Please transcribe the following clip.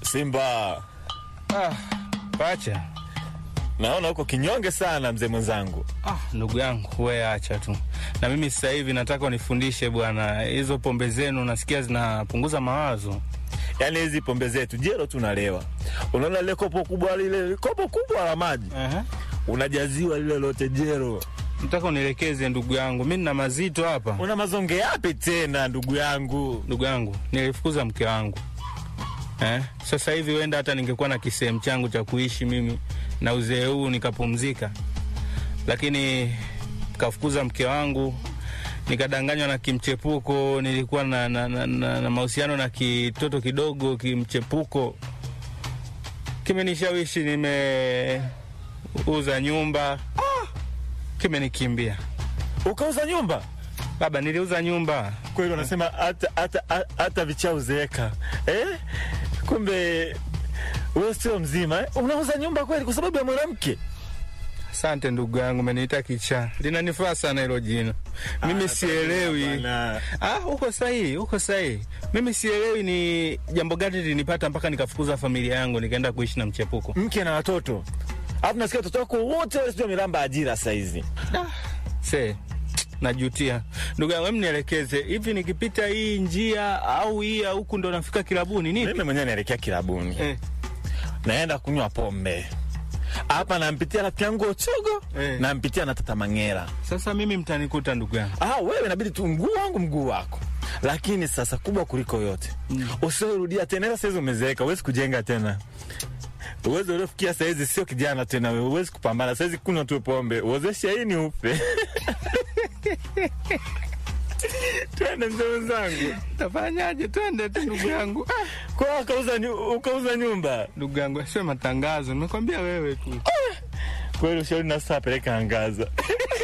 Simba, Ah, pacha. naona uko kinyonge sana mzee mwenzangu. Ah, ndugu yangu we acha tu. Na mimi sasa hivi nataka unifundishe bwana, hizo pombe zenu nasikia zinapunguza mawazo. Yaani hizi pombe zetu jero tunalewa, unaona lile kopo kubwa lile kopo kubwa la maji Aha. unajaziwa lile lote jero. Nataka unielekeze ndugu yangu, mi nina mazito hapa. Una mazonge yapi tena ndugu yangu? Ndugu yangu, nilifukuza mke wangu eh? Sasa hivi wenda hata ningekuwa na kisehemu changu cha kuishi mimi na uzee huu nikapumzika, lakini kafukuza mke wangu, nikadanganywa na kimchepuko. Nilikuwa na, na, na, na, na mahusiano na kitoto kidogo kimchepuko, kimenishawishi, nimeuza nyumba, kimenikimbia Ukauza nyumba baba, niliuza nyumba kweli? Wanasema hata hata hata vichau zeeka eh? Kumbe wewe sio mzima eh? Unauza nyumba kweli kwa sababu ya mwanamke? Asante ndugu yangu, umeniita kichaa, linanifaa sana hilo jina. Mimi Ah, sielewi. bana. Ah, uko sahihi, uko sahihi. Mimi sielewi ni jambo gani linipata mpaka nikafukuza familia yangu nikaenda kuishi na mchepuko. mke na watoto, alafu nasikia watoto wako wote wale sio milamba ajira saizi. Se, najutia ndugu yangu, hem nielekeze hivi, nikipita hii njia au hii ya huku ndo nafika kilabuni nipi? Mimi mwenyewe naelekea kilabuni, Eh, naenda kunywa pombe hapa, nampitia rafiki yangu Ochogo, Eh. nampitia na Tata Mangera. sasa mimi mtanikuta ndugu yangu. Ah, wewe inabidi tu mguu wangu mguu wako, lakini sasa kubwa kuliko yote mm. usiorudia tena. Sasa saizi umezeeka, huwezi kujenga tena. Uwezo uliofikia saizi sio kijana tena, wewe huwezi kupambana saizi. Kunywa tu pombe, uozeshe hii ni upe twende mzee wenzangu, Tafanyaje? Twende tu ndugu yangu. Ah, kwa ukauza, nyu- ukauza nyumba ndugu yangu, sio matangazo, nimekwambia wewe tu. kweli. Ushauri na sasa peleka angaza